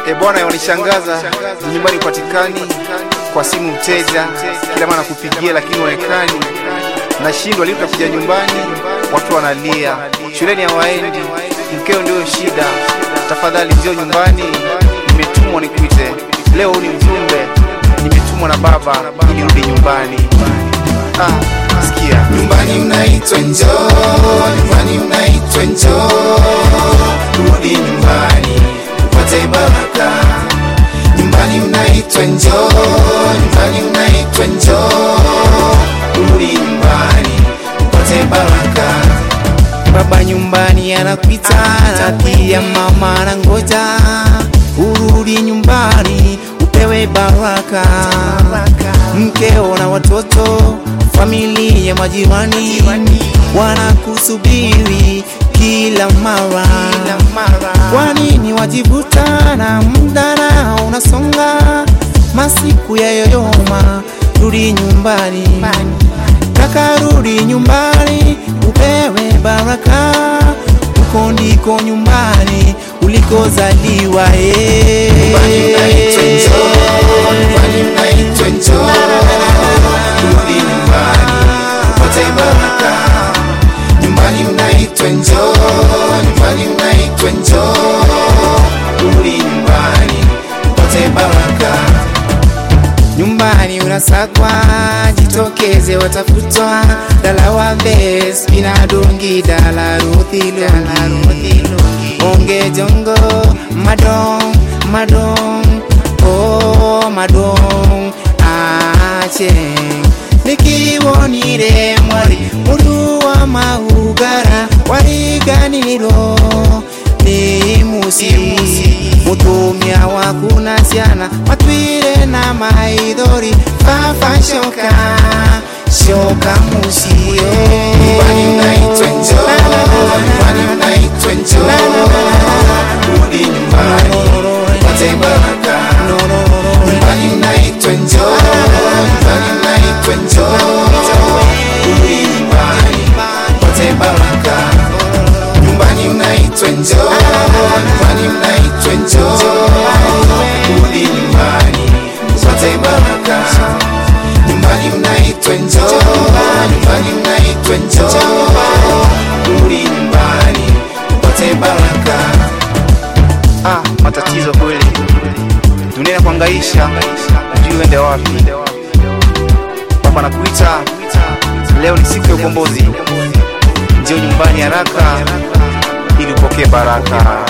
E bwana, yanishangaza nyumbani upatikani, kwa simu mteja kila mara kupigia, lakini uonekani. Nashindwa lini utakuja nyumbani, watu wanalia, shuleni hawaendi, mkeo ndio shida. Tafadhali njoo nyumbani, nimetumwa nikuite leo. Ni mjumbe nimetumwa na baba ili rudi nyumbani. Ah, sikia Nyumbani mnaitwa njoo, nyumbani mnaitwa njoo, rudi nyumbani upate baraka. Nyumbani mnaitwa njoo, nyumbani mnaitwa njoo, rudi nyumbani upate baraka. Baba nyumbani anakuita na pia mama anangoja urudi nyumbani upewe baraka. Mkeo na watoto, familia, majirani wanakusubiri kila mara. Kwa nini wajivuta na muda na unasonga, masiku ya yoyoma? Rudi nyumbani kaka, rudi nyumbani upewe baraka. Uko ndiko nyumbani ulikozaliwa eh. Nyumbani mnaitwa njoo, nyumbani mnaitwa njoo, rudi nyumbani upate baraka. Nyumbani mnaitwa njoo, nyumbani mnaitwa njoo, rudi nyumbani upate baraka. Nyumbani unasakwa, jitokeze, watafutwa dalawa bes binadungi dala ruthi lungi onge jongo madong madong oh madong acheng nikiwonire mwari mundu wa maugara wariganiro ni musi mutumia wakuna ciana matwire na maithori baba shoka shoka mucio nyumbani mnaitwa njoo nyumbani mnaitwa njoo rudi nyumbani upate baraka nyumbani mnaitwa njoo nyumbani mnaitwa njoo rudi nyumbani upate baraka nyumbani mnaitwa njoo nyumbani mnaitwa njoo rudi nyumbani upate baraka nyumbani mnaitwa njoo nyumbani mnaitwa njoo rudi nyumbani upate baraka ah, matatizo kweli, dunia inakuhangaisha, hujui uende wapi. Baba nakuita leo, ni siku ya ukombozi, njoo nyumbani haraka ili upokee baraka.